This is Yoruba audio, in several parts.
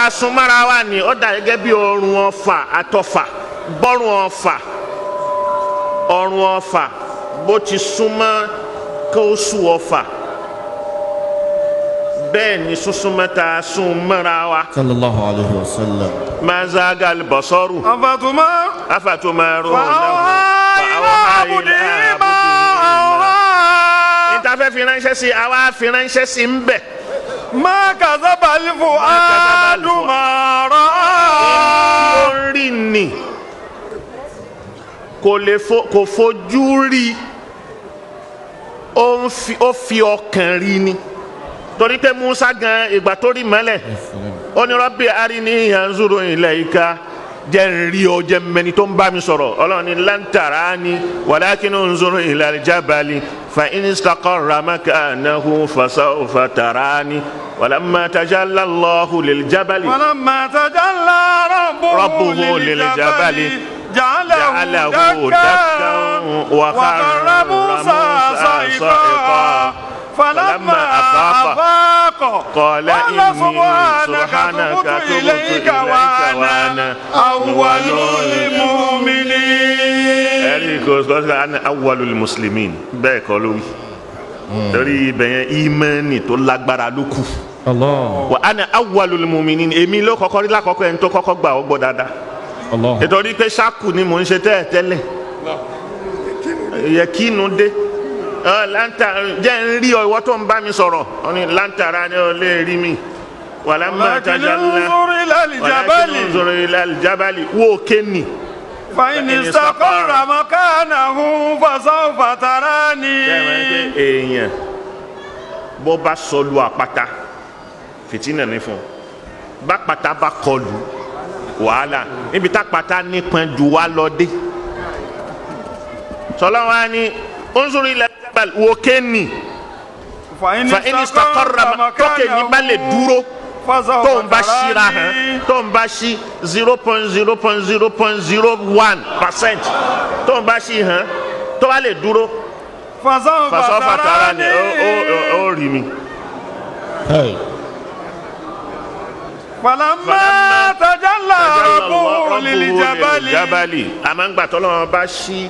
a sun mọ́ra wa ni ó dà gẹ́gẹ́ bí ọrùn ọfà àtọfà bọ́rùn ọfà ọrùn ọfà bó ti súnmọ́ kó sùn ọfà bẹ́ẹ̀ ni súnsúnmọ́ tá a sun mọ́ra wa sallallahu alayhi wa sallam. mazaga albasọ́rù أفتما afatumarunahu فأوحى إلى عبده ما أوحى níta fẹ́ fi ránṣẹ́ sí àwa fi ránṣẹ́ sí ń bẹ̀. ما كذب الفؤاد ما رأى ó ń rí ni kò lè fo kò fojú rí ó ń fi ó fi ọkàn rí ni torí pé Musa gan ìgbà tó rí mọ́lẹ̀ ó ní Rabbi arini yanzuru ilayka jẹ́ ń rí ọ jẹ́ mẹ́ni tó ń bá mi sọ̀rọ̀ ọlọ́run ní lan tarani walakin unzuru ila al-jabali fa in istaqarra makanahu fasawfa tarani walamma tajalla Allahu lil-jabali. ولما تجلى ربه, ربه للجبل جعله, جعله دكا دكا وخر وخر موسى موسى صعقا صعقا فلما أفاق أفاق قال إني سبحانك سبحانك تبت تبت إليك إليك وأنا وأنا أول أول المؤمنين ẹ̀rí kò sọ ana awwalul muslimin bẹ́ẹ̀ kọ́ ló wí torí ibẹ̀ yẹn ìmánì tó lágbára ló kù Allah. wa ana awwalul mu'minin èmi ló kọ́kọ́ rí lákọ́kọ́ ẹni tó kọ́kọ́ gbà ọ́ gbọ́ dáadáa Allah. nítorí pé ṣáàkù ni mò ń ṣe tẹ́ẹ̀ tẹ́lẹ̀ yẹ kínu dé ọ lanta jẹ́ ń rí ọ ìwọ tó ń bá mi sọ̀rọ̀ ọ ní lantara ni ọ lè rí mi wàlá má ولكن tajà ńlá انظر إلى الجبل sọ̀rọ̀ ilẹ̀ alijabali wo kéènì فإن فإن استقر استقر مكانه فسوف تراني bẹ́ẹ̀ pé èèyàn bó bá sọlu àpáta fìtínà ní fún un bá pátá bá kọlù wàhálà níbi tá pátá nípọn jù wá lọ dé sọlá wa ni onzuru ilẹ̀ alijabali wo kéènì. فإن fa in istaqarra ma tókè ní bá lè dúró tó ń bá ṣíra hàn tó ń bá ṣí zero point zero point zero point zero one percent tó ń bá ṣí hàn tó bá lè dúró فسوف fasọ́fà tara ni ó ó تراني ó ó rí mi. Hey. فلما تجلى ربه للجبل jábàlì àmọ́ ń gbà tọ́lọ́wọ́n bá ṣí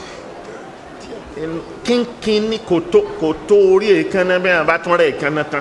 kínkín ní kò tó kò tó orí èékánná bẹ́ẹ̀ bá tún rẹ̀ èékánná tán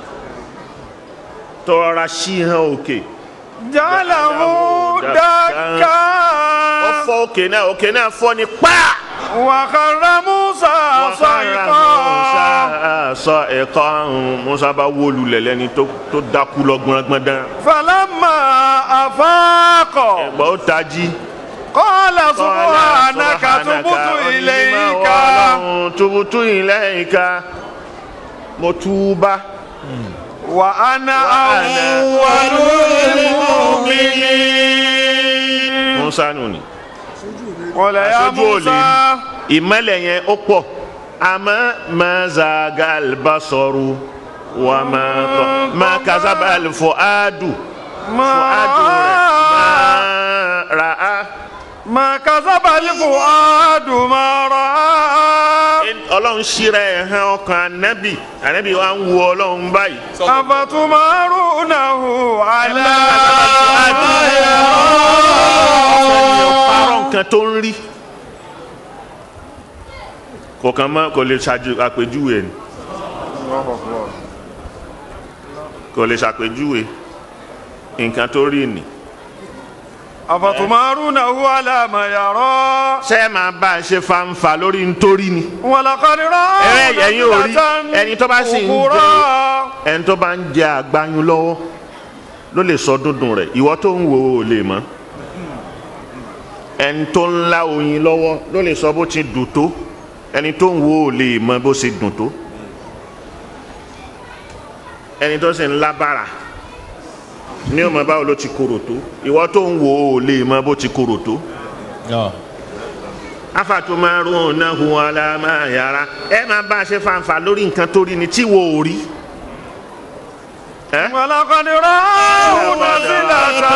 tọ́ra ṣí hàn òkè. جعله ó دكا fọ́ òkè náà òkè náà fọ́ ni pàà. وخر موسى صعقا sọ ẹ̀kọ́ musa bá wó lulẹ̀ lẹ́ni tó tó dákú lọ gbọ́ngbọ́ndán. فلما أفاق ẹ̀gbọ́n ó tají. قال سبحانك تبت إليك tubutu ilayka mo túbá. وأنا وأنا أول المؤمنين musa nù ni. قال يا aṣojú ò lè موسى rí ìmọ̀lẹ̀ yẹn ó pọ̀ àmọ́ máa zaga albasoru wà máa tọ́ máa kazaba alfuadu fuadu rẹ̀ máa ra á. ما كذب الفؤاد ما رأى ọlọ́run ṣíra ẹ̀ hàn ọkàn ànábì ànábì wa ń wo ọlọ́run báyìí. أفتمارونه على ما يرى parọ́ nǹkan tó ń rí kò kàn mọ́ kò lè ṣàjú àpèjúwe ni kò lè ṣàpèjúwe nǹkan tó rí ni. أفتمارونه على ما يرى ṣé ẹ máa bá a ṣe fanfa lórí nítorí ni. ولقد رأى Ẹ ẹ̀yin ò rí ẹni tó bá sì ń أخرى jẹ ẹni tó bá ń jẹ àgbáyún lọ́wọ́ ló lè sọ dúndùn rẹ̀ ìwọ tó ń wo ò lè mọ̀ ẹni tó ń lá oyin lọ́wọ́ ló lè sọ bó ti dùn tó ẹni tó ń wo ò lè mọ̀ bó ṣe dùn tó ẹni tó sì ń lá bàrà ní ọmọ báwo ló ti korò tó ìwọ tó ń wo ò lè mọ̀ bó ti korò tó Yeah. afatumarunahu ala ma yara ẹ máa bá a ṣe fanfa lórí nǹkan tó rí ni tí wo ò rí. ẹ ولقد رآه نزلة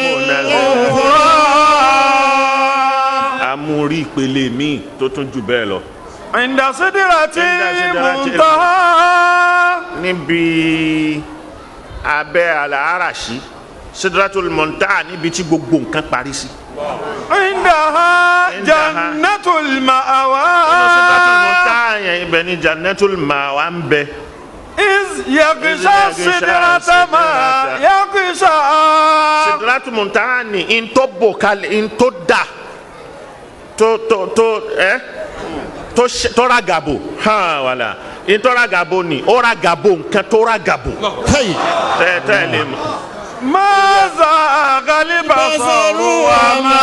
أخرى amúrí ìpele míì tó tún jù bẹ́ẹ̀ lọ. عند سدرة سدرة المنتهى níbi abẹ́ àlàáràṣí sidratul muntaha níbi tí gbogbo nǹkan parí sí. عندها عندها جنة المأوى nínú sidratul muntaha yẹn ibẹ̀ ni jannatul ma'wa ń bẹ. إذ يغشى يغشى السدرة ما السدرة. يغشى sidratul muntaha ni ntọ́ bò kalẹ̀ ntọ́ da tó tó tó ẹ tó ṣe- tó ra gàbò hàn wàlà ntọ́ ra gàbò ni ó ra gàbò nǹkan tó ra gàbò Hey. tẹ́ tẹ́ lè mọ̀. ما زاغ البصر وما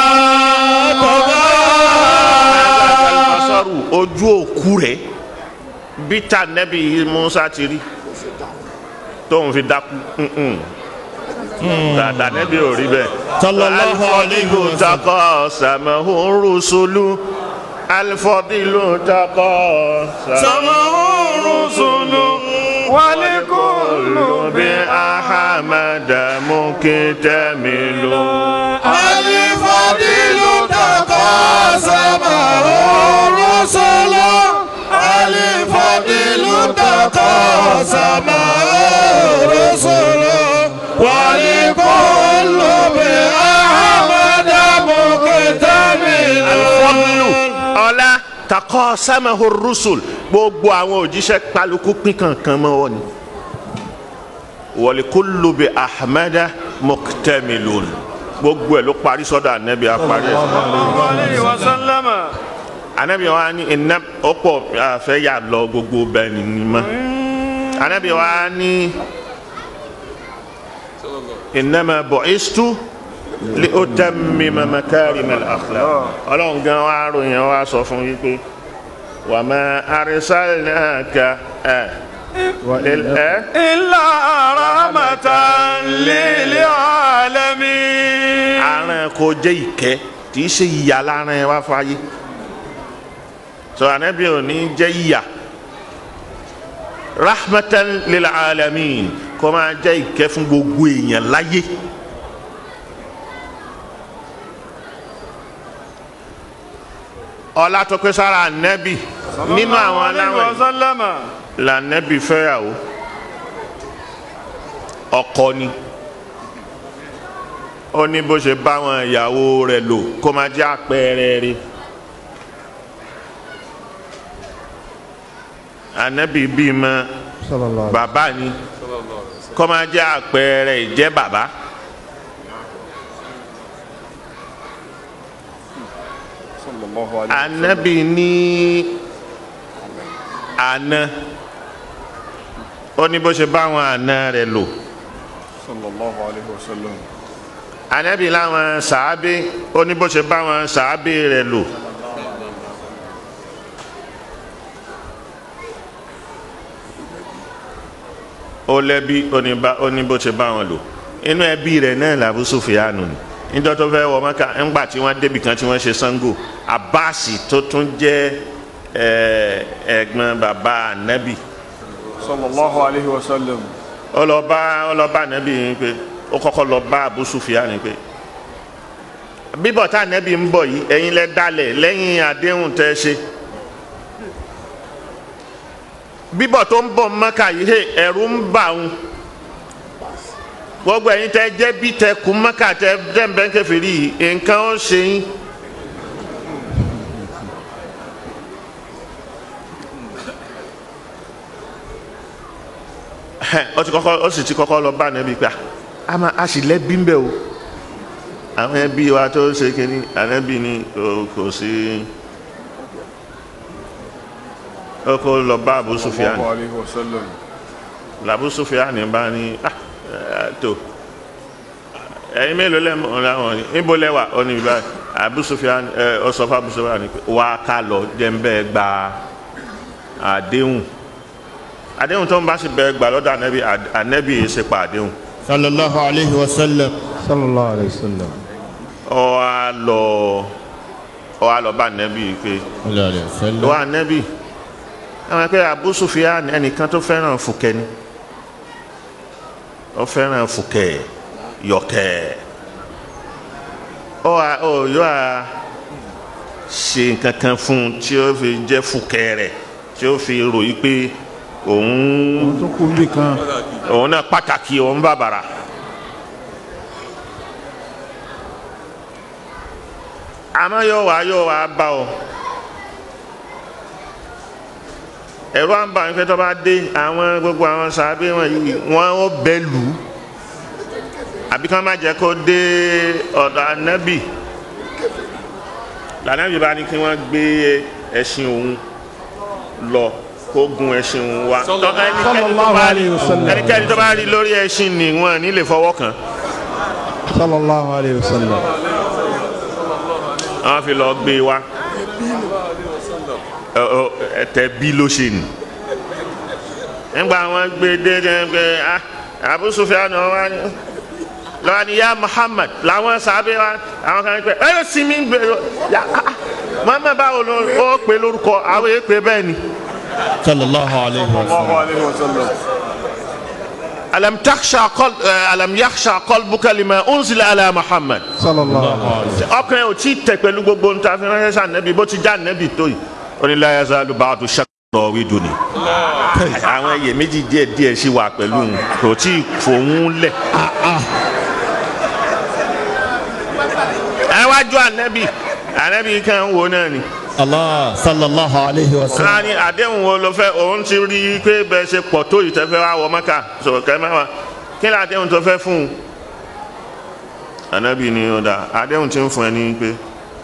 basaru ojú òkú rẹ̀ bíta nẹ́bí musa ti rí tóun fi dákú mm-mm. dàdà nẹ́bí ò rí bẹ́ẹ̀. Sallallahu alayhi wa sallam. takọ sàmàhù rusulu alifọdìlù takọ sàmàhù rusulu ولكل bí ahamada mukitamilu. الفضيل تقاسمه الرسل الفضيل تقاسمه الرسل ولكل بأحمد مكتمل alifọdìlù ọlá takọ sàmàhù rusul gbogbo àwọn òjíṣẹ́ kálukú pín kankan mọ́ wọn ni. wọlékúlù bí ahmada muktamilun gbogbo ẹ ló parí sọ́dọ̀ anabi apari ẹ عليه وسلم anabi wa ni iná ọ̀pọ̀ àfẹ yà lọ gbogbo bẹ́ẹ̀ ni ni ma anabi wa ni innama bu'istu li utammima makarima al-akhlaq Ọlọ́run gan wa ròyìn wa sọ fún yìí pé wa ma arsalnaka ẹ ẹ. إلا رحمة للعالمين aràn kò jẹ́ ìkẹ́ kì í ṣe ìyà lára ẹ wá fáyé sọ anabi ò ní jẹ́ ìyà rahmatan lil alamin kó máa jẹ́ ìkẹ́ fún gbogbo èèyàn láyé ọlá tó pé sára anabi nínú àwọn عليه aláwẹ̀ وسلم la anabi fẹ́yàwó ọkọ ni ó ní bó ṣe bá wọn ìyàwó rẹ̀ lò kó máa jẹ́ àpẹẹrẹ rẹ̀ anabi bímọ bàbá ni kó máa jẹ́ àpẹẹrẹ ìjẹ́ bàbá anabi ní àna ó ní bó ṣe bá wọn àna rẹ̀ lò anabi láwọn sàábé ó ní bó ṣe bá wọn sàábé rẹ̀ lò. ó lẹ́bí oníbà oní bó ṣe bá wọn lò inú ẹbí rẹ̀ náà làbú sùfìyànù ni níjọ́ tó fẹ́ wọ mọ́kà ńgbà tí wọ́n débi kan tí wọ́n ṣe sango abasi tó tún jẹ́ ẹ̀, ẹ̀gbọ́n bàbá anabi sallallahu alayhi wa sallam ọlọ́ba ọlọ́ba anabi yìí pé ó kọ́kọ́ lọ bá abu sùfìyànù pé bíbọ̀ tá anabi ń bọ̀ yìí ẹ̀yin lẹ dalẹ̀ lẹ́yìn àdéhùn tẹ́ ṣe bíbọ̀ tó ń bọ̀ mọ́kà yìí hey, ẹ̀rù ń bà ń gbogbo ẹ̀yin tẹ́ jẹ́ bí tẹ́ kú mọ́kà tẹ́ dẹ́nbẹ́ kẹfìrí yìí nǹkan ó ṣe yín. Ẹhẹ́n, ó ti kọ́kọ́ ó sì ti kọ́kọ́ lọ bá ànábì pé a máa a sì lẹ́bí ń bẹ̀ o àwọn ẹbí wa tó ṣe kínní ànábì ni kò- kò sí ó kó lọ bá Abu Sufyan sallallahu alayhi wa sallam làbú Sufyan bá ní ah ẹ, tó ẹ̀yin mélòó lẹ́mọ̀ láwọn ní níbo lẹ́wà ó ní báyìí Abu Sufyan ẹ ọ sọ fún Abu Sufyan ni pé wà á ká lọ jẹ́ńbẹ́ gba àdéhùn àdéhùn tó ń bá sì bẹ gbà lọ́dọ̀ ànẹ́bí ànẹ́bí yìí ṣe pa àdéhùn sallallahu alayhi wa sallam. sallallahu alayhi wa sallam. ọ wá lọ ọ wá lọ bá ànẹ́bí yìí pé sallallahu alayhi wa sallam. wà ànẹ́bí àwọn pé Abu Sufyan ẹnìkan tó fẹ́ràn fùkẹ́ ni ó fẹ́ràn fùkẹ́ yọkẹ́ ọ wá ọ yọ à ṣe nǹkan kan fún un tí ó fi jẹ́ fùkẹ́ rẹ̀ tí ó fi ròyìn pé òun tó kú bí kan. òun náà pàtàkì òun bàbàrà àmọ́ yóò wá yóò wá bá ọ ẹ̀rọ àǹbá ìfẹ́ tó bá dé àwọn gbogbo àwọn sàábé wọn yìí wọn ó bẹ lù ú àbí kí wọ́n má jẹ́ kó dé ọ̀dọ̀ ànábì lànàbì bá ní kí wọ́n gbé ẹṣin òun lọ kó gun ẹṣin òun wá ẹnikẹ́ni tó Sallallahu bá alayhi rí- wa sallam. ẹnikẹ́ni tó bá rí lórí ẹṣin ni wọn ní lè fọwọ́ kàn sallallahu alayhi wa sallam. àwọn fi lọ gbé wa Ẹ- ọ, ẹtẹ bí ló ṣe nì nígbà wọn gbé dé jẹ pé ah Abu Sufyan wa ni lọ́wọ́ ni ya Muhammad làwọn sábẹ́ wa àwọn kan pẹ́ ẹ yóò sinmi gbé ya ah, ah, Muhammad báwo ló ó pè lórúkọ àwọn èèyàn pè bẹ́ẹ̀ ni. sallallahu alayhi wa sallam. alam takhsha qal eh, alam yakhsha qalbuka lima unzila ala Muhammad sallallahu alayhi ọkùnrin ò tí ì tẹ̀ pẹ̀lú gbogbo nta fi ránṣẹ́ sàn nẹ́bi bó ti já nẹ́bi tó yìí ó ní la yazalu ba'du shakra wí dùn ní. àwọn iyèméjì díẹ̀ díẹ̀ sì wà pẹ̀lú òun kò tí ì fòun lẹ̀. ẹ wájú ànẹ́bì ànẹ́bì kan wo náà ni. Allah sallallahu alayhi wa sallam. a ní àdéhùn wo ló fẹ́ òun ti rí i pé bẹ́ẹ̀ ṣe pọ̀ tó yìí tẹ́fẹ́ wá wọ mọ́kà sọ̀rọ̀ kẹ́ mẹ́wàá kí ni àdéhùn tó fẹ́ fún un. ànẹ́bì ni ó dà àdéhùn ti ń fún ẹ ní pé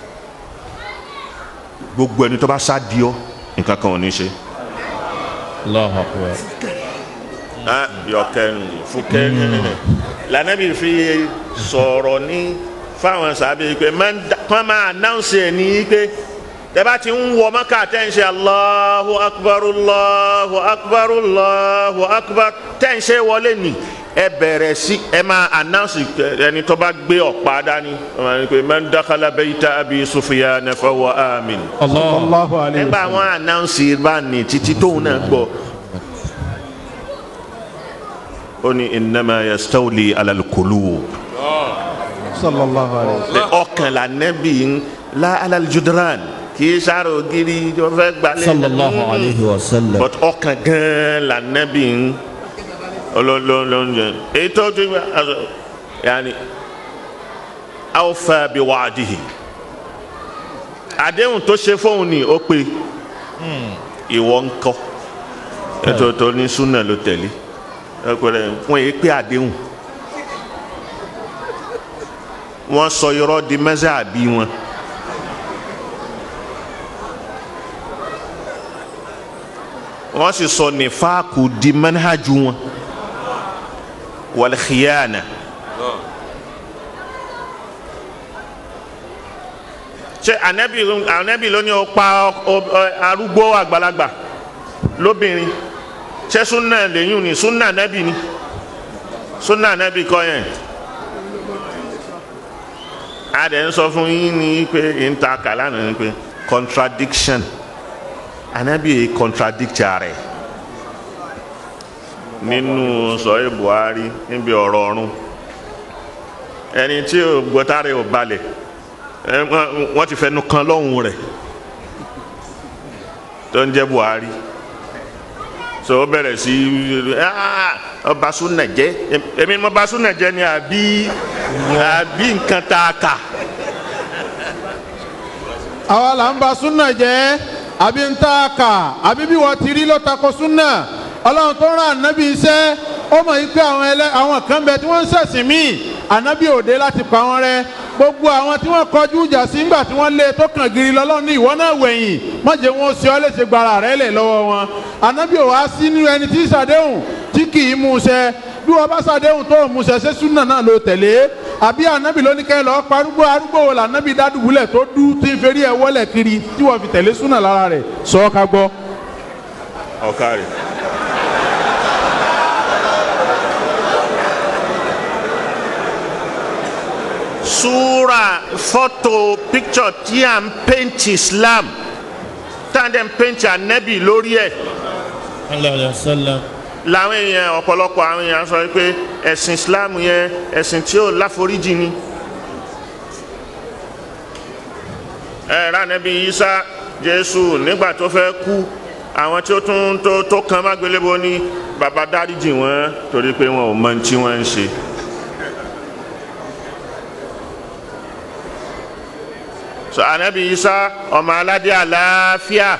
gbogbo ẹni tó bá sá di ọ nǹkan kan ò ní ṣe. Allahu akbar. Ah, yọkẹnu fúkẹnu lànàbì fi sọ̀rọ̀ ní fáwọn sábẹ́ pé kọ́ máa announce ẹ̀ ní pé tẹ́bá ti ń wọ mọ́kà tẹ́ ń ṣe Allahu akbar Allahu akbar Allahu akbar tẹ́ ń ṣe wọlé ni ẹ bẹ̀rẹ̀ sí ẹ máa announce ẹni tó bá gbé ọ̀pá dání ẹ máa ní pé man dakhala bayta Abi Sufyan fa huwa amin Allah. sallallahu alayhi wa nígbà sallam. wọn announce bá ní títí tóun náà gbọ́ ó ní innama yastawli ala al-qulub sallallahu alayhi wa sallam. ọkàn la nẹ́bí ń la ala al-judran kì í sáré ògiri tó fẹ́ gbalẹ̀ sallallahu alayhi wa sallam. but ọkàn gan la nẹ́bí ń olólóńjẹ èyí tó ti gbà aṣọ yanni awfa bi wa'dihi àdéhùn tó ṣe fóun ni ó pé ìwọ ń kọ́ ètò tó ní súnà ló tẹ̀lé ẹgbẹrẹ wọn yìí pé àdéhùn wọn sọ irọ́ di mẹsẹ àbí wọn wọn sì sọ nífàkù di mẹnhàjú wọn wàlìkìyànà ṣe anabi anabi ló ní o pa ọ- ọ- arúgbó àgbàlagbà lóbìnrin ṣé súnà lẹ́yìn ni súnà nẹ́bì ni súnà nẹ́bì kọ́ yẹn a dẹ̀ ń sọ fún yín ní pé n ta kàlá nà ní pé contradiction anabi yìí contradict rẹ̀ nínú sọ̀rọ̀ Buhari níbi ọ̀rọ̀ ọ̀run ẹni tí ò gbọ́tàrẹ̀ ò balẹ̀ ẹ, wọ́n- wọ́n ti fẹnu kan lọ́hùn rẹ̀ tó ń jẹ́ Buhari so ó bẹ̀rẹ̀ sí "Ah, ọba súnà jẹ́ èmi ni mo ba súnà jẹ́ ni àbí àbí nǹkan tá a kà àwa là ń ba súnà jẹ́ àbí ń tá a kà àbí bí wọ́n ti rí ló tako súnà ọlọ́run tó rán ànábì iṣẹ́ ó mọ̀ yìí pé àwọn ẹlẹ́ àwọn kan bẹ tí wọ́n ń ṣẹ̀sìn míì ànábì òde láti pa wọ́n rẹ́ gbogbo àwọn tí wọ́n kọjú ìjà sí ńgbà tí wọ́n lé tó kàn gírí lọ́lọ́run ní ìwọ náà wẹ̀yìn má jẹ́ wọn ó ṣe ọ́ léṣe gbara rẹ̀ lẹ̀ lọ́wọ́ wọn ànábì ò wá sí nínú ẹni tí ṣàdéhùn tí kì í mú ṣẹ bí wọ́n bá ṣàdéhùn tó mú ṣẹ ṣé súnà náà ló tẹ̀lé àbí ànábì ló ní kẹ́ lọ́ọ́ parúgbó arúgbó wo lànábì dádùbúlẹ̀ tó dú tí ń ferí ẹ̀ wọlé kiri tí wọ́n fi tẹ̀lé súnà lára rẹ̀ sọ ọ́ ká gbọ́. ọ̀ka rẹ̀. súra fọ́tò picture tí à ń paint Islam tá à ń dẹ̀ ń paint anabi lórí ẹ̀ sallallahu alayhi wa sallam. làwọn èèyàn ọ̀pọ̀lọpọ̀ àwọn èèyàn sọ pé ẹ̀sìn Islam yẹn ẹ̀sìn tí ó láforíjì ni. ẹ rà nẹ́bí Isa Jésù nígbà tó fẹ́ kú àwọn tí ó tún tó tó kan mágbélébó ní bàbá dáríjì wọn torí pé wọn ò mọ ohun tí wọ́n ń ṣe. so anabi isa ọmọ aládé àlàáfíà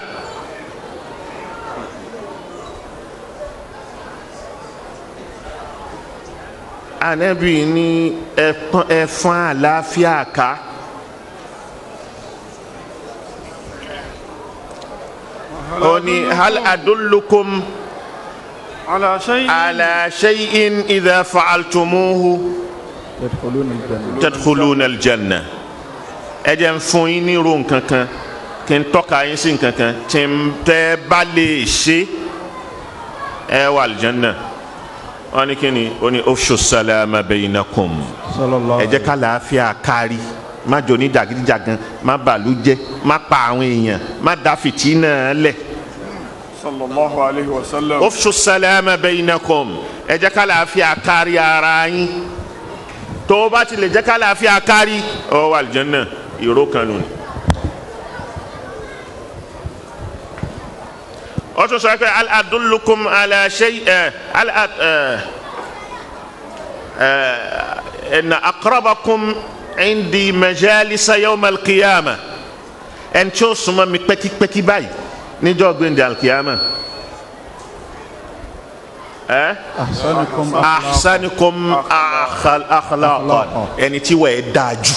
anabi ní ẹfọn ẹfọn àlàáfíà ká ó ní hal adullukum على شيء ala shay'in idha fa'altumuhu tadkhuluna aljanna ẹ jẹ́ n fún yín ní irú nǹkan kan kí n tọ́ka yín sí nǹkan kan tí n tẹ́ bá lè ṣe ẹ wà aljanna wọ́n ní kí ni ó ní ofshu salama bainakum ẹ jẹ́ ká làáfíà kárí má jò ní jàgídíjàgan má bàlú jẹ́ má pa àwọn èèyàn má dá fìtínà lẹ̀ صلى الله عليه وسلم ofshu salama bainakum ẹ jẹ́ ká làáfíà kárí ara yín tó o bá ti lè jẹ́ ká làáfíà kárí ọ wà aljanna ìró kan nù ni. ó tún sọ pé al adullukum ala shay ẹ al ad ẹ ẹ na aqrabakum indi majalisa yawm alqiyama ẹn tí ó súnmọ́ mi pẹ́kípẹ́kí báyìí níjọ́ gbẹ̀ndẹ̀ alqiyama ẹ ahsanukum ahsanikum akhal- akhlaqan ẹni tí wọ́n ẹ̀ dáa jù.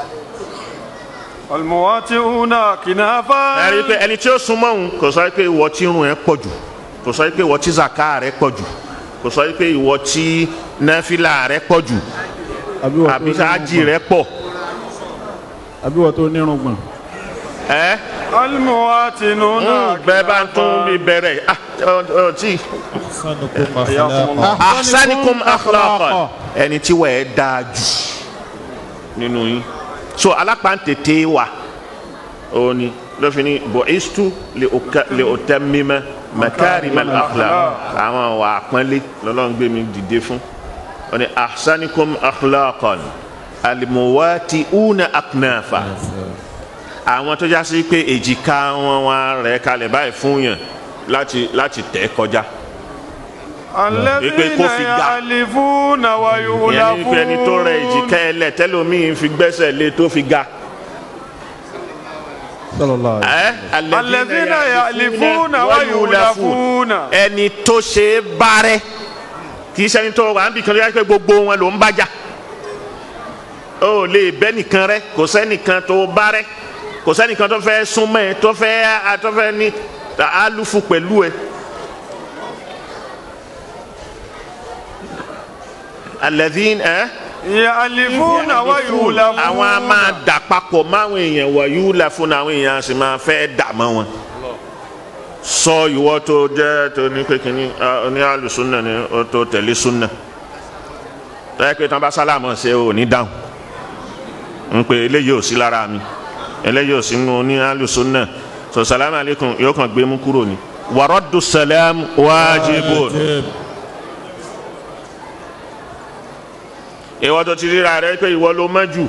المواتئون كنافا ẹni pé ẹni tí ó súnmọ́ òun kò sọ pé ìwọ tí irun ẹ pọ̀ jù kò sọ pé ìwọ tí zaka rẹ pọ̀ jù kò sọ pé ìwọ tí náfìlà rẹ pọ̀ jù àbí sáájì rẹ pọ̀ àbí wọ́n tó nírùngbọ̀n. ẹ́ المواتنون bẹ́ẹ̀ bá ń tún bí bẹ̀rẹ̀ ah, ọ- ọ- tí أحسنكم حياكم أخلاقا الله ahsanikum akhlaqan ẹni tí wọ́n ẹ̀ dáa jù nínú yín so alápàǹtẹ̀tẹ̀ wa ó ní lọ́fin ní bu'istu li uka- li utammima makarimal akhlaq àwọn wà pọ́nlé lọ́lọ́run gbé mi dìde fún ó ní ahsanikum akhlaqan almuwati'una aknafa àwọn tó já sí pé èjìká wọn wá rẹ̀ kalẹ̀ báyìí fún yàn láti láti tẹ̀ kọjá الذين kó fi ga. يألفون ìyẹn ní pé ẹni tó rẹ̀ èjìká ويؤلفون ẹlẹ̀ tẹ́lómìn fi gbẹ́sẹ̀ lé tó fi ga. sallallahu alaihi ẹ́ الذين يألفون wayulafun. ويؤلفون ẹni tó ṣe é bárẹ́ kì í ṣe ẹni tó wà níbi kan tó yá pé gbogbo wọn ló ń bájà ó lè bẹ́ nìkan rẹ kò sẹ́nìkan tó bárẹ́ kò sẹ́nìkan tó fẹ́ súnmọ́ ẹ tó fẹ́ tó fẹ́ ní alufu pẹ̀lú ẹ. alẹ́dín ẹ́ يألفون ويؤلفون àwọn a máa dà papọ̀ máwọn èèyàn wọ̀nyí la fún àwọn èèyàn a sì máa fẹ́ dà mọ́ wọn. sọ ìwọ tó jẹ́ tó ní kékeré ní alùsùnà ni ó tó tẹ̀lé sùnà. tọ́yẹ pé tí wọ́n bá sálámù ṣe ò ní dáhùn. ń pè eléyìí ò sí lára mi eléyìí ò sí nínú ní alùsùnà sọ sàlámù aleykum yóò kàn gbé mú kúrò ní. wàrọ́dù sàlám wájibun. ìwọ tó ti ríra rẹ pé ìwọ ló mọ̀ jù.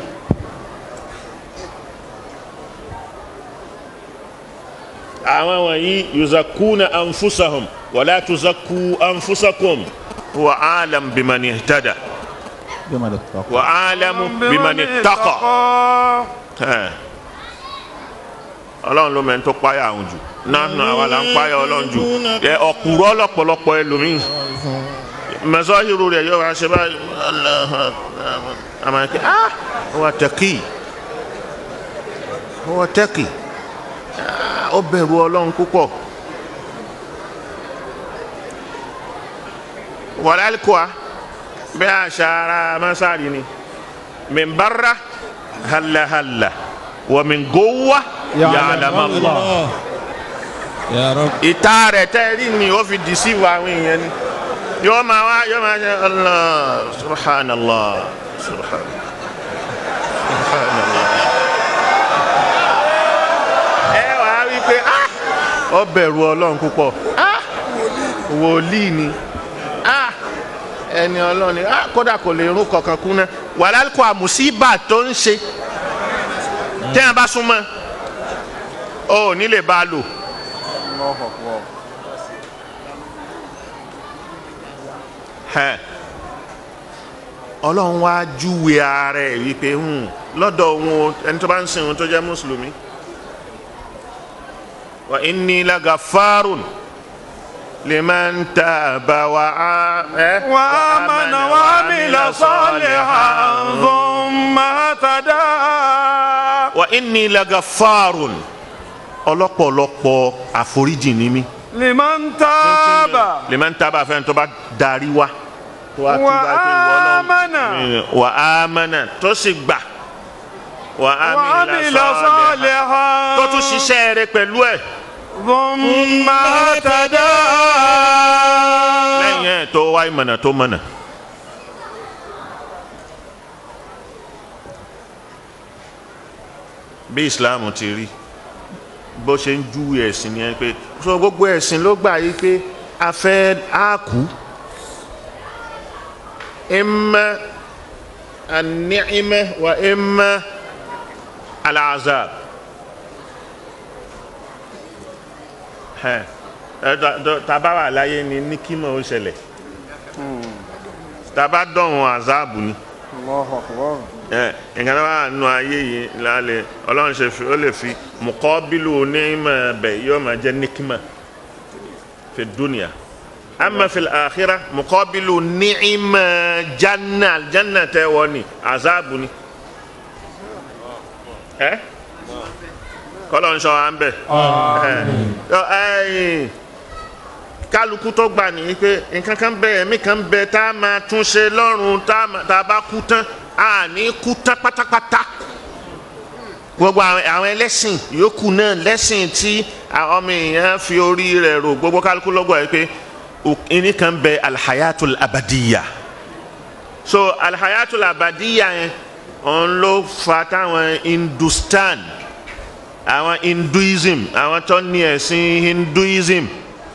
àwọn wọ̀nyí yuzakuna anfusahum wala tuzaku anfusakum wa alam bimani ihtada بمن اتقى wa alamu bimani taqa. Ẹ̀. ọlọ́run ló mẹ́ni tó páyà àwọn jù náà nù àwa là ń páyà ọlọ́run jù ẹ ọ̀kùrọ̀ lọ́pọ̀lọpọ̀ ẹlòmíì mẹsọ́hìrù rẹ̀ yóò wá ṣe báyìí Allahu Akbar. àmọ́ ẹ̀ kí ah huwa taqi huwa taqi Ah, ó bẹ̀rù ọlọ́run púpọ̀ wàlálùkọ́à bẹ́ẹ̀ àṣà ara masari ni min barra halla halla wa min gowa ya'lam Allah الله يا رب ìta rẹ̀ tẹ́rí ni ó fi deceive àwọn èèyàn ni yóò máa wá yóò máa ṣe allah subhanallah subhanallah subhanallah. ẹ wàá rí i pé ah ó bẹ̀rù ọlọ́run púpọ̀ ah wòlíì ni ah ẹni ọlọ́run ni ah kódà kò lè rún kankan kú ná wàhálà kó àmùsíbà tó ń ṣe tẹ́yàn bá súnmọ́ ọ ò ní lè bá a lò. الله أكبر Hẹ. ọlọ́run wá júwe ara ẹ̀ wípé hmm, lọ́dọ̀ òun ẹni tó bá ń sìn òun tó jẹ́ mùsùlùmí wa inni lagafarun liman taba wa a- eh, وآمن وعمل صالحا ثم اهتدى wa inni lagafarun ọlọ́pọ̀lọpọ̀ àforíjì ni mí لمن تاب liman taba fẹ́ni tó bá darí wa tó wá Wa túbà pé ìwọ Ọlọ́run- amana. Mm, wa amana tó sì gbà wa وعمل amila salihan صالحا tó tún ṣiṣẹ́ rẹ̀ pẹ̀lú ẹ̀ ثم اهتدى lẹ́yìn ẹ̀ tó wá ìmọ̀nà tó mọ̀nà. bí islam ti rí bó ṣe ń júwe ẹ̀sìn ni ẹ pé so gbogbo ẹ̀sìn ló gbà yí pé a fẹ́ á kú imma an-ni'ma wa imma al-azab. ẹ ẹ taba wà láyé ni ní kí mọ̀ ó ṣẹlẹ̀ taba dọ̀hún azabu ni الله أكبر ẹ nǹkan tó bá nù ayé yìí lálẹ́ ọlọ́run ṣe fi ó lè fi mùkọ́bílù onímọ̀ bẹ̀ yóò máa jẹ́ níkímà fi dúnìá ama fi àkírà mùkọ́bílù níìmọ̀ janna janna tẹ́ wọ́n ni azabu ni ẹ kọ́lọ́ ń sọ à ń bẹ̀ ẹ kálukú tó gbà ní pé nǹkan kan bẹ ẹ̀mí kan bẹ tá a máa tún ṣe lọ́rùn tá a máa- tá a bá kú tán a ní kú tán pátápátá gbogbo àwọn àwọn ẹlẹ́sìn yòókù náà lẹ́sìn tí àwọn ọmọ èèyàn fi orí rẹ̀ rò gbogbo kálukú lọ́gbọ̀ yìí pé ìní kan bẹ alhayatul abadiya so alhayatul abadiya yẹn òun ló fa táwọn hindustan àwọn hinduism àwọn tó ní ẹ̀sìn hinduism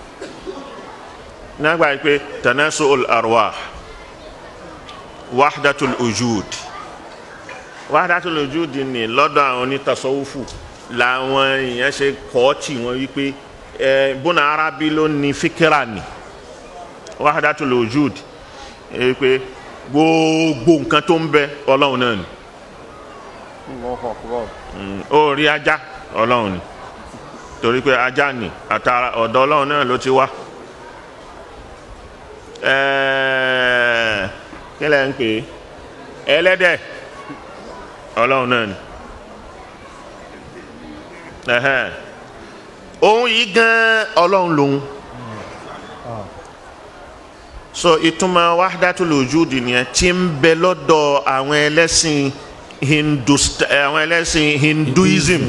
nàgbà yìí pé tanasul arwah wahdatul ujud wahdatul ujud ni lọ́dọ̀ àwọn onítàsọ́wọ́fù làwọn èèyàn ṣe kọ́ tì wọ́n wípé ẹ bọ́nà arábí ló ní fíkírà ni wahdatul ujud ẹ pé gbogbo nǹkan tó ń bẹ ọlọ́run náà ni الله أكبر Mm, ó rí ajá ọlọ́run ni torí pé ajá ni àtàrà ọ̀dọ̀ ọlọ́run náà ló ti wá Ẹ̀ẹ́, kí lẹ́ ń pè é ẹlẹ́dẹ̀ ọlọ́run náà ni Ẹ̀hẹ́n. òun yìí gan ọlọ́run lòun so ìtumọ̀ wahdatul wujud nìyẹn tí ń bẹ lọ́dọ̀ àwọn ẹlẹ́sìn hindust àwọn ẹlẹ́sìn hinduism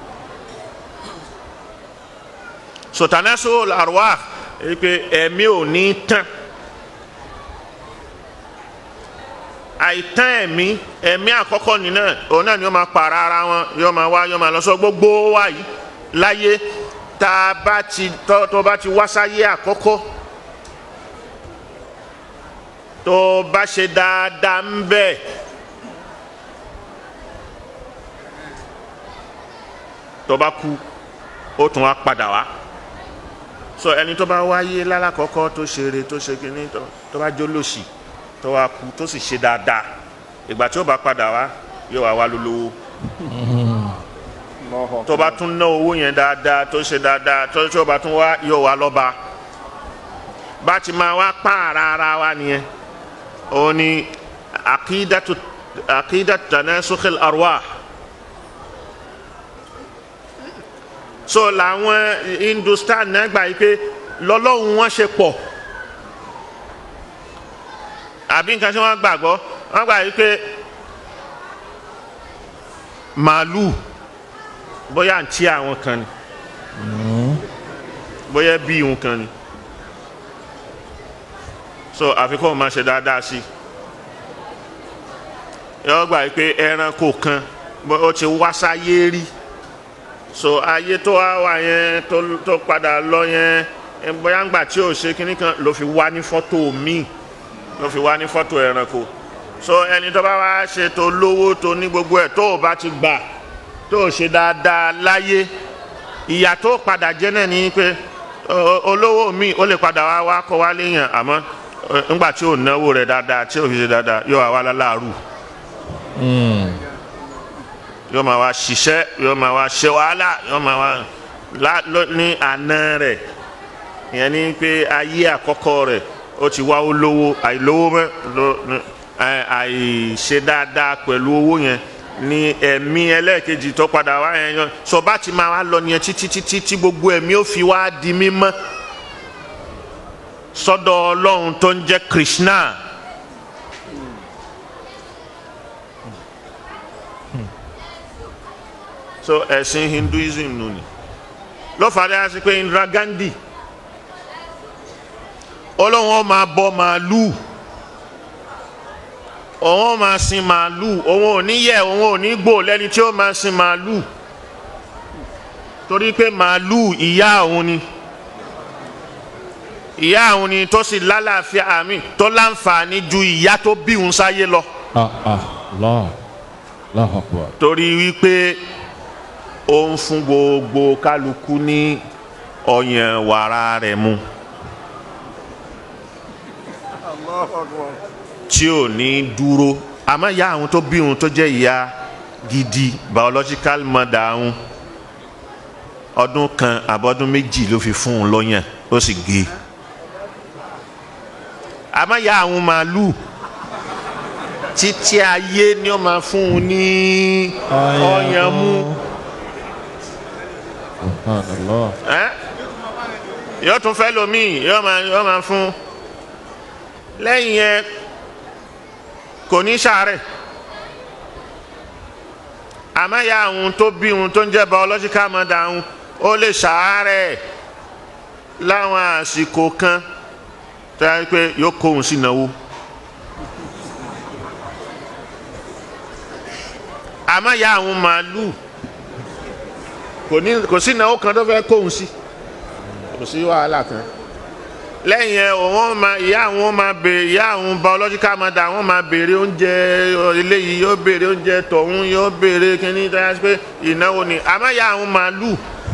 so tanasul arwah èyí pé ẹ̀mí ò ní tán àìtán ẹ̀mí ẹ̀mí àkọ́kọ́ nínú òun náà ni ó máa para ara wọn yóò máa wá yóò máa lọ sọ gbogbo wa yìí láyé tá a bá ti tọ́ tó bá ti wá sáyé àkọ́kọ́ tó bá ṣe dáadáa ń bẹ́ẹ̀. tó bá kú ó tún wá padà wá so ẹni tó bá wáyé lálàkọ́kọ́ tó ṣeré tó ṣe kínní tó tó bá jólóṣì tó wá kú tó sì ṣe dáadáa ìgbà tí ó bá padà wá yóò wá wá lólówó الله أكبر tó bá tún ná owó yẹn dáadáa tó ṣe dáadáa tó tí ó bá tún wá yóò wá lọ́ba bá ti máa wá pààrà ara wa nìyẹn òun ni àkídàtú àkídàtú tanasukhil arwah so làwọn hindustan náà gbà yìí pé lọ́lọ́run wọn ṣe pọ̀ àbí nǹkan tí wọ́n gbàgbọ́ wọ́n gbà yìí pé màálù bóyá àǹtí àwọn kan ni bóyá bí ìhun kan ni so àfikún máa ṣe dáadáa sí i yọ gbà yìí pé ẹranko kan bó- ó ti wá sáyé rí so ayé tó wá wà yẹn tó tó padà lọ yẹn ẹ, bóyá ńgbà tí ò ṣe kinní kan ló fi wá ní fọ́tò míì ló fi wá ní fọ́tò ẹranko so ẹni tó bá wá ṣe tó lówó tó ní gbogbo ẹ̀ tó o bá ti gbà tó o ṣe dáadáa láyé ìyà tó padà jẹ́ náà ní pé o- o- olówó míì ó lè padà wá wá kọ́ wá léèyàn àmọ́ ẹ, ńgbà tí ò náwó rẹ̀ dáadáa tí ò fi ṣe dáadáa yóò wá wá láláàrú yóò máa wá ṣiṣẹ́ yóò máa wá ṣe wàhálà yóò máa wá lá ló- ní àná rẹ̀ ìyẹn ní pé ayé àkọ́kọ́ rẹ̀ ó ti wá ó lówó àìlówó mọ́ ló ní- ẹ, àìṣe dáadáa pẹ̀lú owó yẹn ní ẹ̀mí ẹlẹ́ẹ̀kejì tó padà wá yẹn yan sọ bá ti máa wá lọ nìyẹn títí títí tí gbogbo ẹ̀mí ó fi wá di mímọ́ sọ́dọ̀ ọlọ́run tó ń jẹ́ Krishna. so ẹ̀sìn Hinduism nù ni ló fàdé á sí pé Indira Gandhi ọlọ́run ó máa bọ màálù òun ó máa sin màálù òun ò ní yẹ òun ò ní gbò lẹ́ni tí ó máa sin màálù torí pé màálù ìyá òun ni ìyá òun ni tó sì lálàáfíà àmì tó láǹfààní ju ìyá tó bí òun sáyé lọ Ah, ah, Allah. Allahu Akbar. torí wípé ó ń fún gbogbo kálukú ní ọyàn wàrà rẹ̀ mu tí ò ní dúró àmọ́ ìyá àwọn tó bí òun tó jẹ́ ìyá gidi biological mother òun ọdún kan àbọ̀dún méjì ló fi fún un lọ́yàn ó sì gé e àmọ́ ìyá àwọn màálù títí ayé ni ó máa fún un ní ọyàn mu Subhanallah. ẹ́ yóò tún fẹ́ lomi yóò máa yóò máa fún lẹ́yìn yẹn kò ní sàárẹ̀ àmọ́ ya àwọn tó bí òun tó ń jẹ́ biological mother òun ó lè sàárẹ̀ láwọn àsìkò kan tó yẹ pé yóò kó òun sí ìnáwó. àmọ́ ya àwọn màálù kò ní kò sí ìnáwó kan tó fẹ́ kóhun sí kò sí wàhálà kan lẹ́yìn ẹ̀ wọ́n máa ìyá àwọn máa béèrè ìyá àwọn biological mother wọ́n máa béèrè oúnjẹ eléyìí yóò béèrè oúnjẹ tọ̀hún yóò béèrè kíní tó yẹ pé ìnáwó ni àmọ́ ìyá àwọn màálù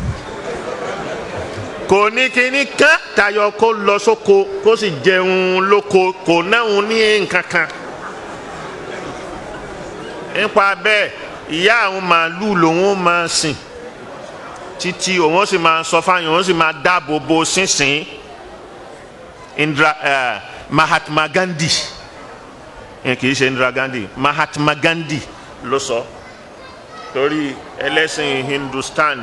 kò ní kíní kán tayọ kó lọ sóko kó sì jẹun lóko kò náà ní nǹkan kan nípa bẹ́ẹ̀ ìyá àwọn màálù lòun máa sìn títí òun sì máa sọ fáyọ̀ òun sì máa dáàbò bo sínsìn Indira uh, Mahatma Gandhi ẹ kì í ṣe Indira Gandhi Mahatma Gandhi ló sọ torí ẹlẹ́sìn Hindustan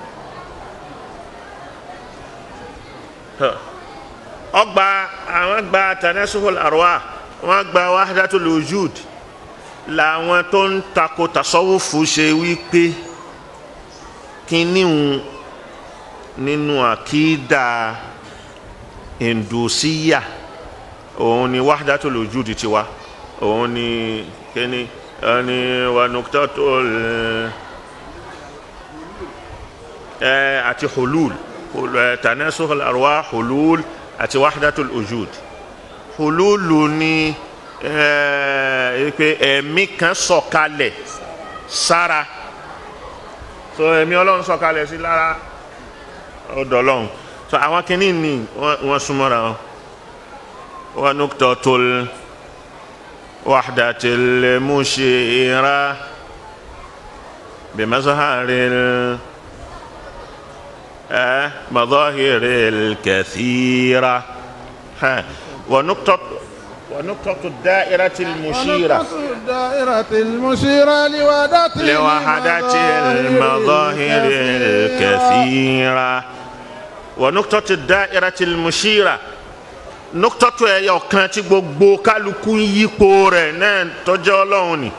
ọgbà àwọn gba tanasuhul arwa wọn gba wahdatul wujud làwọn tó ń takò tasawufu ṣe wípé kínníhun nínú àkídà hindusiya òun ni wahdatul wujudi tiwa òun ni kíni ẹni wa nuktatul ẹ àti hulul ẹ tanasuhul arwa hulul àti wahdatul wujud hululu ni ẹ pé ẹ̀mí kan sọ̀kalẹ̀ sára so ẹ̀mí ọlọ́run sọ̀kalẹ̀ sí lára ọ̀dọ̀ ọlọ́run so àwọn kìíní ni wọ́n súnmọ́ra wọn wọn nuktatul wahdatil mushira bimazharil ẹ madahiril kathira ẹ wọn nuktatul ونقطة الدائرة المشيرة ونقطة الدائرة المشيرة لوحدة لوحدة المظاهر الكثيرة ونقطة الدائرة المشيرة نقطة ẹyọ kan tí gbogbo kálukú ń yípo rẹ̀ náà tọ́jọ́ ọlọ́run ni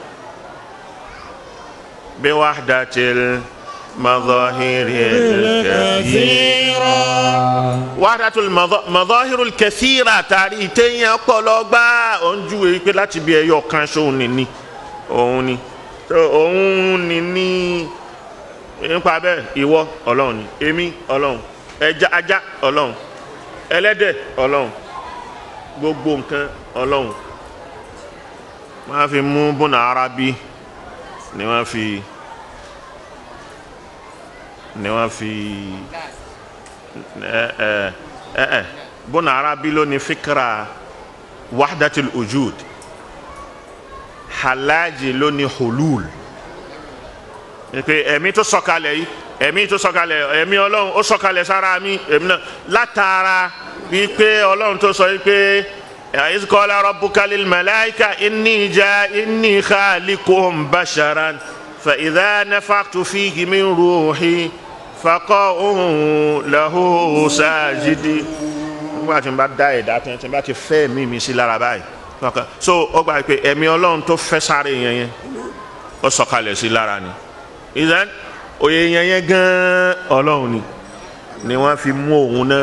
بوحدة المظاهر الكثيرة wàhádàtò mọ̀dọ́hírù kẹsíra tàrí ìtẹ̀yìn ọpọlọ gbá òǹjú èyí pé láti bí ẹyọ kan ṣóun ní ní òun ni òun ní ní nípa bẹ́ẹ̀ ìwọ ọlọ́run ni èmi ọlọ́run ẹja ajá ọlọ́run ẹlẹ́dẹ̀ ọlọ́run gbogbo nǹkan ọlọ́run wọ́n á fi mú bùnà arábí ni wọ́n fi ni wọ́n fi ẹ ẹ ẹ ẹ bọ́nà arábí ló ní fíkra wahdatul wujud halaji ló ní hulul pé ẹ̀mí tó sọ̀kalẹ̀ yìí ẹ̀mí tó sọ̀kalẹ̀ ẹ̀mí ọlọ́run ó sọ̀kalẹ̀ sára mi ẹ̀mí náà látara wípé ọlọ́run tó sọ wípé iz qala rabbuka lil malaika inni ja inni khaliquhum basharan fa idha nafakhtu fihi min ruhi faqa'u lahu sajidi nígbà tí n bá dá ẹ̀dá tí n bá ti fẹ́ mi mi sí lára báyìí so ó gbà pé ẹ̀mí ọlọ́run tó fẹ́ sáré yẹn yẹn ó sọ̀kalẹ̀ sí lára ni ìdán òye yẹn yẹn gan ọlọ́run ni ni wọ́n fi mú òun náà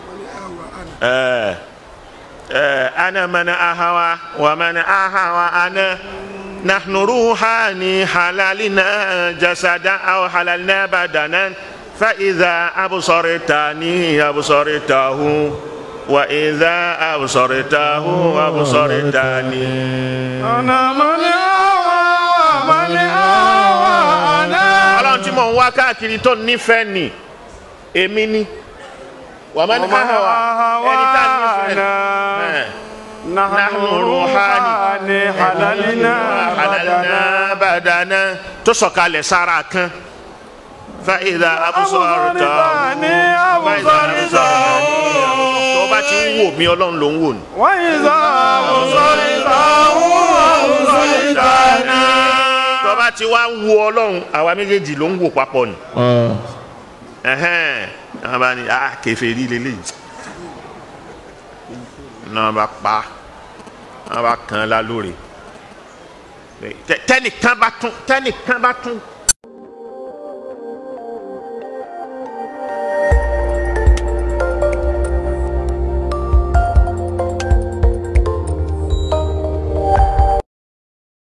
ẹ ẹ ana mana ahawa wa mana ahawa ana nahnu ruhani halalina jasada aw halalina badanan fa idha absortani absortahu wa idha absortahu absortani. أنا من أهوى من أهوى أنا ọlọ́run tí mò ń wá káàkiri tó nífẹ̀ẹ́ ni èmi ni wàmọ́ ní ومن káhàwá ẹni tá a أهوى nífẹ̀ẹ́ نحن روحاني حللنا halalina بدنا badana tó sọ̀kalẹ̀ sára kan fàyídà abúsọ̀rọ̀tà أبصرتني أبصرته tó bá ti ń wò mí ọlọ́run ló ń wò ní. وإذا أبصرته أبصرتني tó bá ti wá ń wo ọlọ́run àwa méjèèjì ló ń wò papọ̀ ni. Ah. ẹhẹn àwọn bá ní ah kèfèrí lélẹyìí náà bá pa náà bá kàn án lálórí tẹnìkan bá tún tẹnìkan bá tún